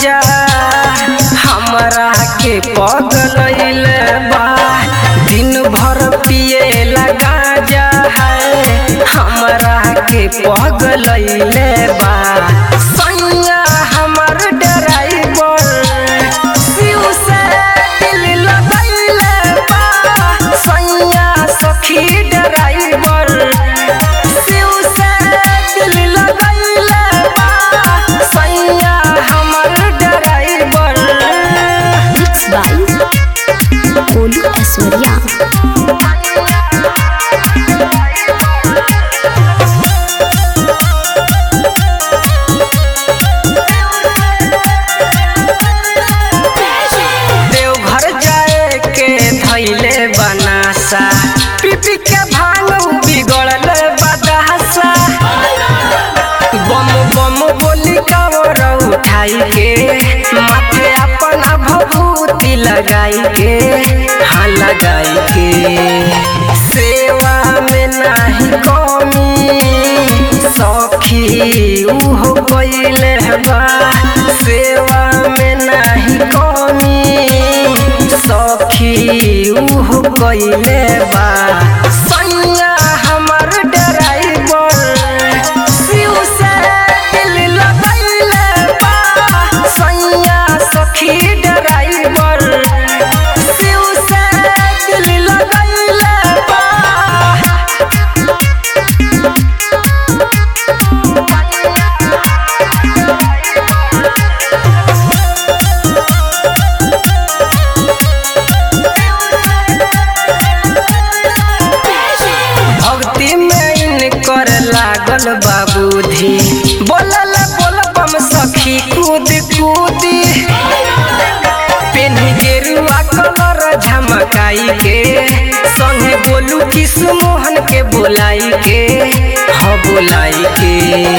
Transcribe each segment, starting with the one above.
राजा हमरा के पगलैले बा दिन भर पिए लगा जा है हमरा के पगलैले बा सैया हमर ड्राइवर शिव से दिल लगैले बा सैया सखी ड्राइवर शिव से दिल लगैले बा सैया हमर driver mix by Golu Aishwarya Deoghar जाए के धैले बनासा पीपी के भांग बिगड़ल बदासा बम बम बोली कावर उठाई के माथे अपना भभूति लगाई के हाँ लगाई के सेवा में नाही कमी सखी उहो कइले बा सेवा में नाही कमी सखी उहो कइले बा सैया हमर ड्राइवर शिव से दिल लगैले बा सैया सखी ड्राइवर शिव से दिल लगैले बा भक्ति में इनकर लागल बाबूधी बोलल बोलबम सखी कूद कूदी पेन्ही गेरुआ कलर झमकाई के संगे बोलू किशु मोहन के बोलाई के हाँ बोलाई के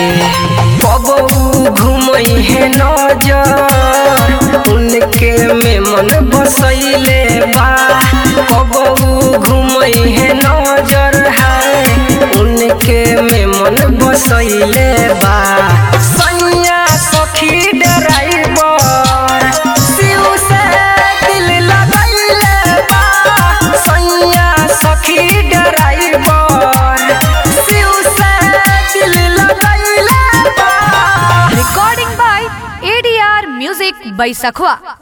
कबू घुमई है नजर उनके में मन बसैले बा कबू घुमई है नजर है उनके में मन बसैले बा सैया सखी ड्राइवर शिव से दिल लगैले बा सैया सखी ड्राइवर शिव से दिल लगैले बा recording by ADR Music by Sakhwa.